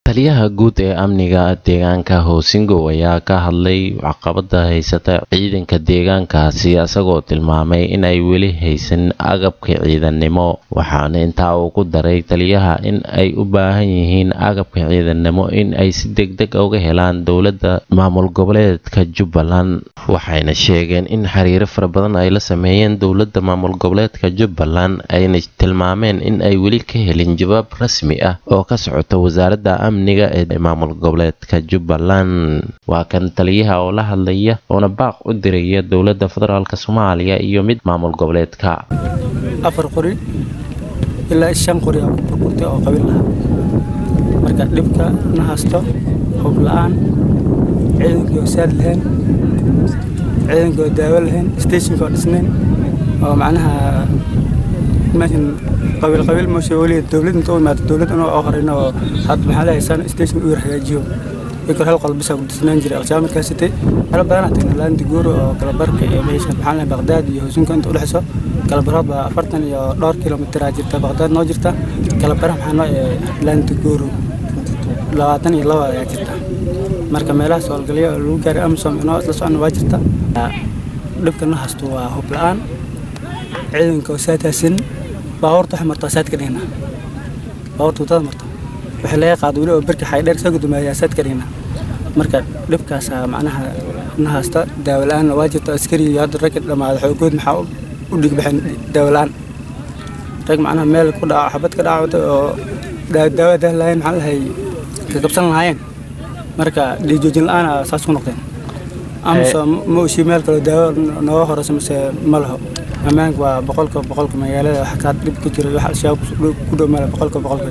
taliyaha guud ee amniga deegaanka hoosingow ayaa ka hadlay caqabada haysata ciidanka deegaankaasi isagoo tilmaamay inay weli haysan agabka ciidannimo waxaana intaa uu ku daray taliyaha in ay u baahan yihiin agabka ciidannimo in ay si degdeg uga helaan dowladda maamul goboleedka jubbaland waxayna sheegeen in xiriiro fara badan ay la sameeyeen dowladda maamul goboleedka jubbaland ayna tilmaameen in ay weli ka helin jawaab rasmi ah oo ka socota wasaaradda amniga ee maamul goboleedka jubbaland waa kan taliyaha oo la hadlaya oona baaq u diraya dowladda federaalk soomaaliya iyo mid maamul goboleedka afar qori ilaa shan qori aa ku burburtay oo qabiil lahaa marka dhibka na haysto hub la-aan ciidankii oo saad lahayn ciidankii oo daawo lahayn stationka oo dhisnayn oo macnaha meeshan qabiil qabiil mooshe weli dowlad inta u imaado dowlad anoo oo horeyna oo had maxaa lehaysaan station u yar hagaajiyo ikor hal qolbisa ku dhisnaan jiray aqshaam markaa sitay hal badanaa tagnay laanta guuro oo kalabarka iyo meesha maxaa lehay baqdaad iyo hosunka inta udhexeyso kalabarood baa afartan iyo dhowr kilomitraa jirta baqdaad noo jirta kalabara maxaa noo ee laanta guuro labaatan iyo laba ayaa jirta marka meelahaas howlgalyo oo lagu gaaray amisom inoo isla socona waa jirta dhibka na haysto waa hub la-aan ciidanka oo saataasin baabuurta waxay martaa saadka dhigna baabuurta wadada marto waxay laga qaado weli oo berka xaydheer soo gudumayaa saadka dhigna marka dhibkaasaa macnaha na haysta daawo la-aanna waa jirta askari iyo hadda ragga dhammaada xoogood maxaa u dhigbaxeen daawo la-aan rag macnaha meel ku dhaco xabad ka dhacwata oo daawada lahayn maxaa lahay ka qabsan lahaayeen marka dhiijoojin la-aana saas ku noqdeen amase ma oshi meel kaloo daawo nooga horeysa mise ma laho ammaanka waa boqolka boqolka magaalada wax kaa dhib ka jira wax al-shabaab ku dhow male boqolka boqolka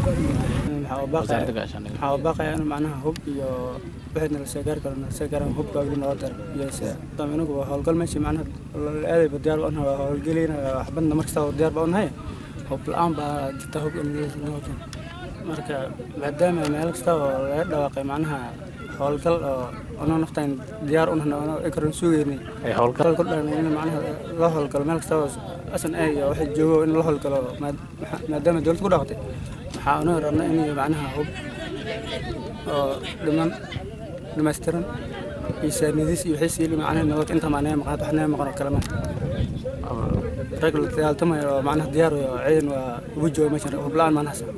waxaa baaqaya in macnaha hub iyo wixii nala soo gaari karo nala soo gaaran hubka weli noo dar dam inagu waa howlgal meesha macnaha aadayba diyaar ba unahay waa howlgelina waxbadna markasta diyaar ba unahay hub la-aan baa jirta hub in noo keen marka maadaama meel kasta oo laga dhawaaqay macnaha howlgal oo anoo naftaan diyaar u nahna anoo ekaran sugeynay howlgal ku dhan in macnaha la howlgalo meel kasta oo asan ay iyo waxa joogo in la howlgalo maadaama dowlad ku dhaaqtay waxaa anoo rabna in macnaha hub oo dhiman dhamaystiran iyo saanadiis iyo wixii siili macnaha nabad inta maanaya maqnaad wax naga maqan oo kale ma rag la dagaaltamayo oo macnaha diyaar oo ciidan waa ugu jooga meeshan hub la-aan maan hasa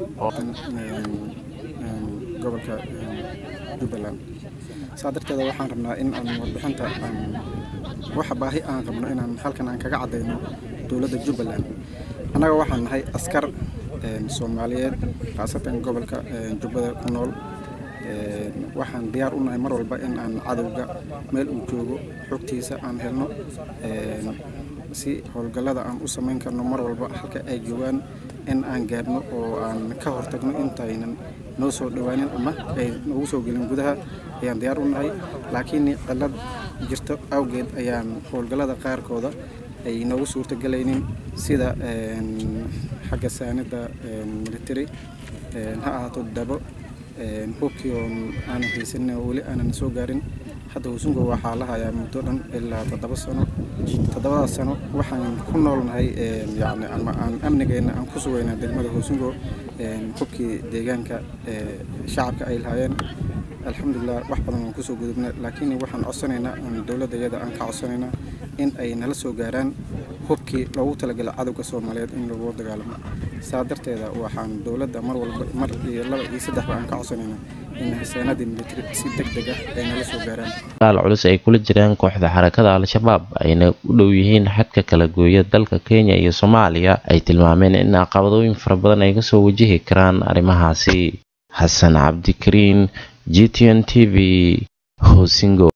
gobolka jubbaland saa darteeda waxaan rabnaa in aan warbixinta waxa baahi aan qabno inaan halkan aan kaga caddayno dowladda jubbaland annaga waxaan nahay askar soomaaliyeed khaasatan gobolka jubbada ku nool waxaan diyaar u nahay mar walba in aan cadowga meel uu joogo xogtiisa aan helno si howlgallada aan u samayn karno mar walba halka ay joogaan in aan gaarno oo aan ka hortagno intaynan noo soo dhowaanin ama ay noogu soo gelin gudaha ayaan diyaar u nahay laakiin cilad jirto awgeed ayaan howlgallada qaarkooda ay noogu suurtagelaynin sida xagga saanida military ha ahaato dabo hubkii oo aanan haysanin oo weli aanan soo gaarin hadda husungo waxaa la hayaa muddo dhan ilaa toddoba sano toddobada sano waxaan ku noolnahay yani ama aan amnigeena aan ku sugaynaa degmada husungo hubkii deegaanka shacabka ay lahaayeen alxamdulilah wax badan waan kusoo gudubna laakiin waxaan codsanaynaa dowladda iyada aan ka codsanaynaa in ay nala soo gaaraan hubkii loogu talagalay cadowga soomaaliyeed in lagu dagaalamo saa darteeda waxaan dowladda mar walba mar iyo laba iyo saddexba aan ka codsanaynaa in hasaanadii militari si deg deg ah ay nala soo gaaraan dagaal culus ay kula jiraan kooxda xarakada al-shabaab ayna u dhow yihiin xadka kala gooya dalka kenya iyo soomaaliya ay tilmaameen in caqabadooyin fara badan ay kasoo wajihi karaan arrimahaasi xasan cabdikariin g t n t v hosingo